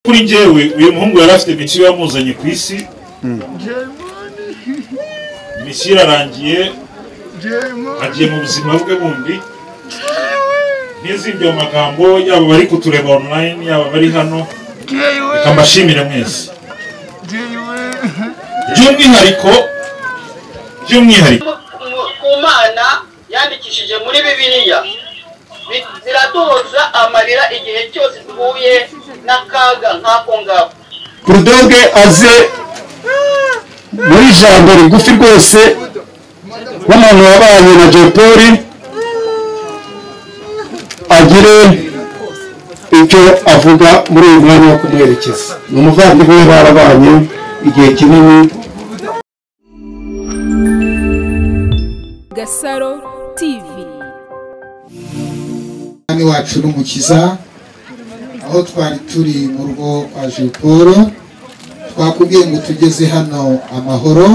kuri njyewe uyu muhungu yari afite mitiyu yamuzanye ku isi mitiyu irarangiye agiye mu buzima bwe bundi ntizibye amagambo yaba bari kutureba online yaba bari hano reka mbashimire mwese by'umwihariko by'umwihariko ku mana yandikishije muri bibiliya Bi- ziratuza amarira igihe cyose duhuye n'akaga nk'ako ngako burudoge aze muri ijambo rigufi rwose w'umuntu wabanye na jopoli agire icyo avuga muri uyu mwanya wo kumuherekeza ni umuvandimwe we barabanye igihe kinini Gasaro TV umwami wacu n'umukiza aho twari turi mu rugo rwa Jean Paul twakubwiye ngo tugeze hano amahoro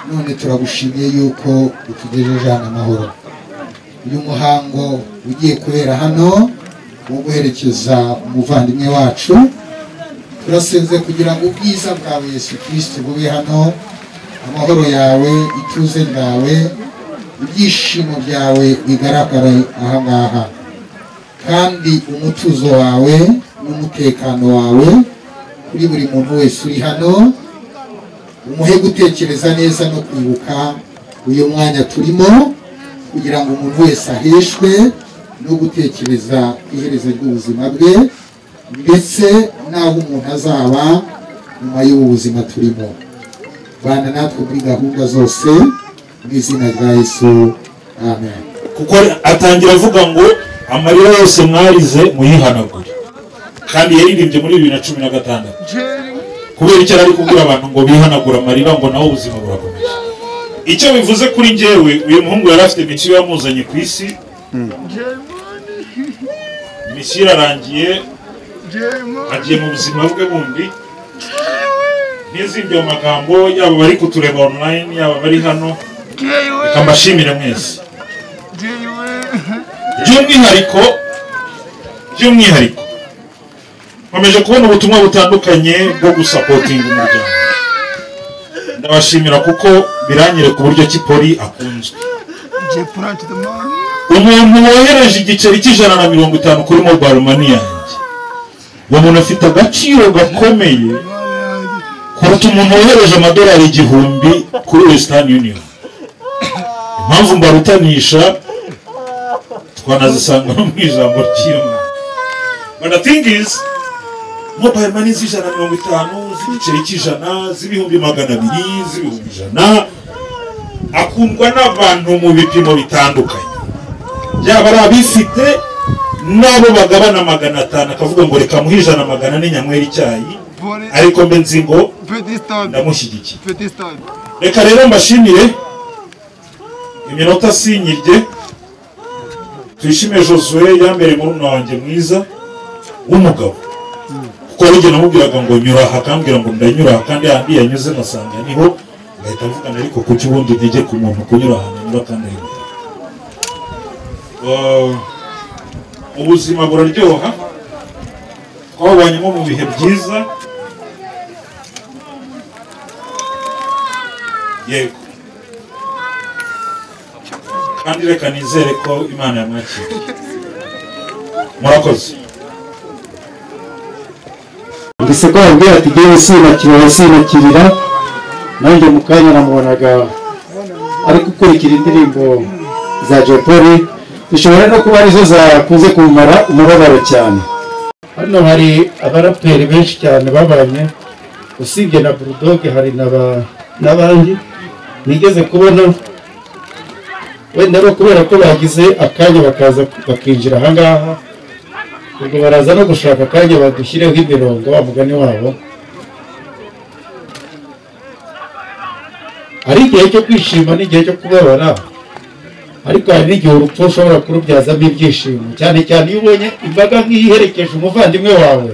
none turagushimiye yuko utugejeje hano amahoro uyu muhango ugiye kubera hano wo guherekeza umuvandimwe wacu turasenze kugira ngo ubwiza bwawe Yesu Kristo bube hano amahoro yawe ituze ryawe ibyishimo byawe bigaragare aha ngaha kandi umutuzo wawe n'umutekano wawe kuri buri muntu wese uri hano umuhe gutekereza neza no kwibuka uyu mwanya turimo kugira ngo umuntu wese aheshwe no gutekereza ku iherezo ry'ubuzima bwe ndetse n'aho umuntu azaba nyuma y'ubu buzima turimo bana natwe muri gahunda zose mu izina rya yesu amen kuko atangira avuga ngo amarira yose mwarize muyihanagure kandi yaririmbye muri bibiri na cumi na gatandatu kubera icyo ari kubwira abantu ngo bihanagure amarira ngo nawe ubuzima burakomeye icyo bivuze kuri njyewe uyu muhungu yari afite mitiyu yamuzanye ku isi mitiyu irarangiye agiye mu buzima bwe bundi ntizibye amagambo yaba bari kutureba online yaba bari hano reka mbashimire mwese by'umwihariko by'umwihariko nkomeje kubona ubutumwa butandukanye bwo gusapotinga umuryango ndabashimira kuko biranyere ku buryo ki poli akunzwe umuntu wohereje igiceri cy'ijana na mirongo itanu kuri mobile money yanjye uwo muntu afite agaciro gakomeye kuruta umuntu wohereje amadolari igihumbi kuri wesitani union impamvu mbarutanisha twanazisanga no mu ijambo ry'imana but the thing is mobile money z'ijana mirongo itanu z'igiceri cy'ijana z'ibihumbi magana abiri z'ibihumbi ijana akundwa n'abantu mu bipimo bitandukanye yaba ari abifite n'abo bagabana magana atanu akavuga ngo reka muhe ijana magana ane nyanywera icyayi ariko mbe nzi ngo ndamushyigikiye reka rero mbashimire iminota sinyirye tuyishime josue yambere murumuna wanjye mwiza w'umugabo kuko hari igihe namubwiraga ngo nyura aha akambwira ngo ndanyura aha kandi ahandi yanyuze nkasanga niho ngahita mvugana ariko kuki ubundi ntige ku muntu kunyura ahantu anyura kandi ari kure. Uh, ubuzima buraryoha twabubanyemo mu bihe byiza yego kandi reka nizere ko imana yamwakira murakoze mbese ko yambwira ati ngewe sinakira arasinakirira nanjye mu kanya namubonaga ari gukurikira indirimbo za jopoli zishobora no kuba arizo zakunze kumumara umubabaro cyane hano hari abaraperi benshi cyane babanye usibye na burudoge hari na ba- n'abandi nigeze kubona wenda no kubera ko bagize akanya bakaza bakinjira ahangaha ubwo baraza no gushaka akanya badushyireho imirongo wa mugani wabo hari igihe cyo kwishima n'igihe cyo kubabara ariko hari n'igihe urupfu ushobora kurubyazamo ibyishimo cyane cyane iyo ubonye imbaga nk'iherekeje umuvandimwe wawe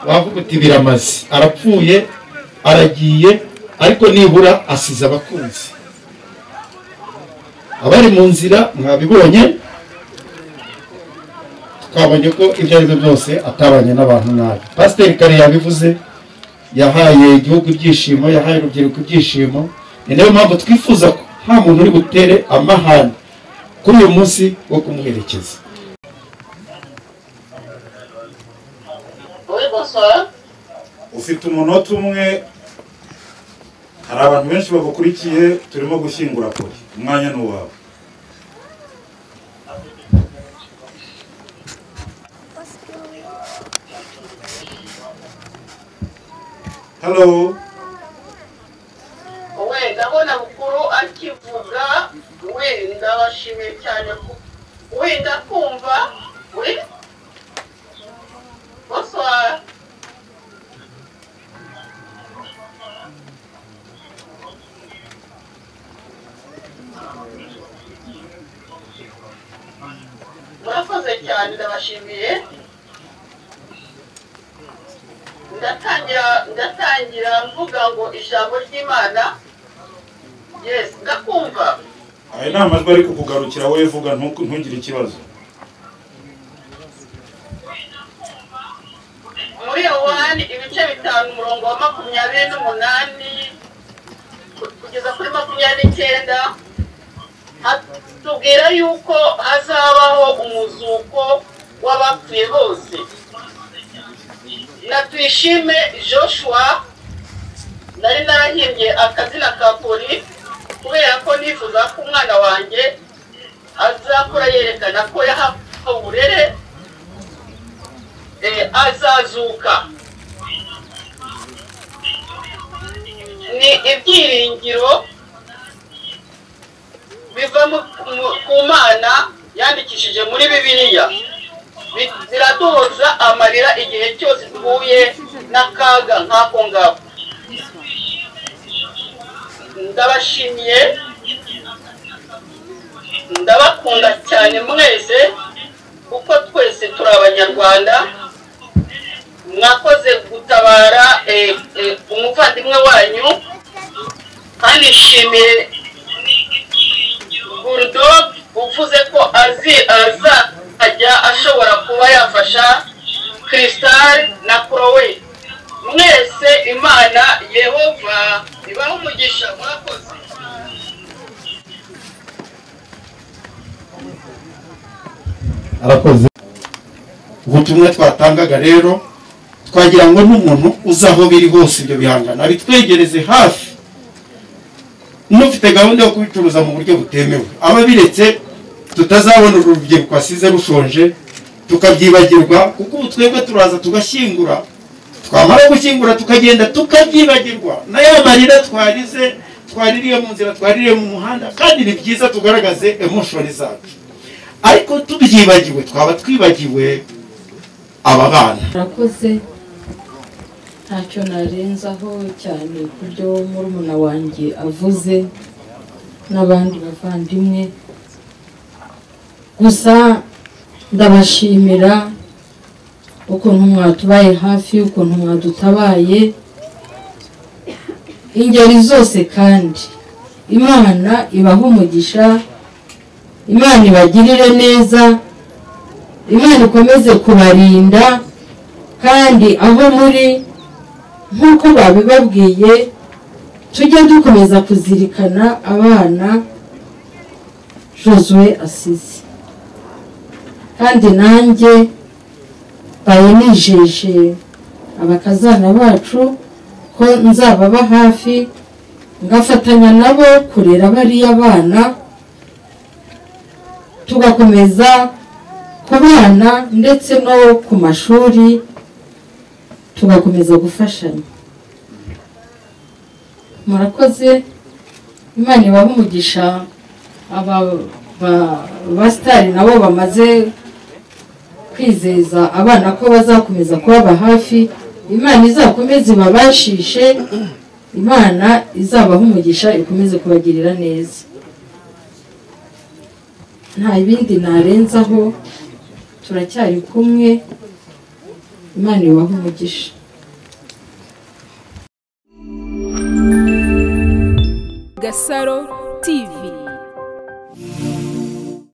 wavuga uti biramaze arapfuye aragiye ariko nibura asize abakunzi abari mu nzira mwabibonye twabonye ko ibyo ari byo byose atabanye n'abantu nabi pasiteri kare yabivuze yahaye igihugu ibyishimo yahaye urubyiruko ibyishimo ni nayo mpamvu twifuza ko nta muntu uri butere amahane kuri uyu munsi wo kumuherekeza Oui, bonsoir. ufite umunota umwe hari abantu benshi bagukurikiye turimo gushyingura kure umwanya ni uwawe halo we ndabona bukuru akivuga wenda bashimiye cyane ko wenda kumva we bonsoir murakoze cyane ndabashimiye ndatangira ndatangira mvuga ngo ijambo ry'imana yes ndakumva aya ni amajwi ari kukugarukira wowe vuga ntuku- ntugire ikibazo muri yohani ibice bitanu umurongo wa makumyabiri n'umunani kugeza kuri makumyabiri n'icyenda ha- tubwira yuko hazabaho umuzuko w'abapfuye bose na tuyishime joshua nari narahimbye akazina ka poli kubera ko nifuza ko umwana wanjye azakura yerekana ko yahawe uburere eh, azazuka ni ibyiringiro biva mu- mu- ku mana yandikishije muri bibiliya Bi- ziraduhoza amarira igihe cyose duhuye n'akaga nk'ako ngako ndabashimiye ndabakunda cyane mwese kuko twese turi abanyarwanda mwakoze gutabara eh, eh, umuvandimwe wanyu kandi nshimiye bulldog uvuze ko azi azajya ashobora kuba yafasha cristal na kurowe mwese imana yehova ibahe umugisha mwakoze arakoze ubutumwa twatangaga rero twagira ngo n'umuntu uzi aho biri hose ibyo bihangano abitwegereze hafi n'ufite gahunda yo kubicuruza mu buryo butemewe ababiretse tutazabona uru rubyiruko wasize rushonje tukabyibagirwa kuko ubu twebwe turaza tugashyingura twamara gushyingura tukagenda tukabyibagirwa na ya marira twarize twaririye mu nzira twaririye mu muhanda kandi ni byiza tugaragaze emoshoni zacu ariko tubyibagiwe twaba twibagiwe aba bana murakoze ntacyo narenzaho cyane ku byo murumuna wanjye avuze n'abandi bavandimwe gusa ndabashimira ukuntu mwatubaye hafi ukuntu mwadutabaye ingeri zose kandi imana ibahe umugisha imana ibagirire neza imana ikomeze kubarinda kandi aho muri nk'uko babibabwiye tujye dukomeza kuzirikana abana josue asize kandi nanjye mbaye nijeje abakazana bacu ko nzababa hafi ngafatanya nabo kurera bariya bana tugakomeza ku bana ndetse no ku mashuri tugakomeza gufashanya murakoze imana ibahe umugisha aba ba- basitari nabo bamaze kwizeza abana ko bazakomeza kubaba hafi imana izakomeze ibabashishe imana izabaha umugisha ikomeze kubagirira neza nta bindi narenzaho turacyari kumwe imana ibahe umugisha Gasaro TV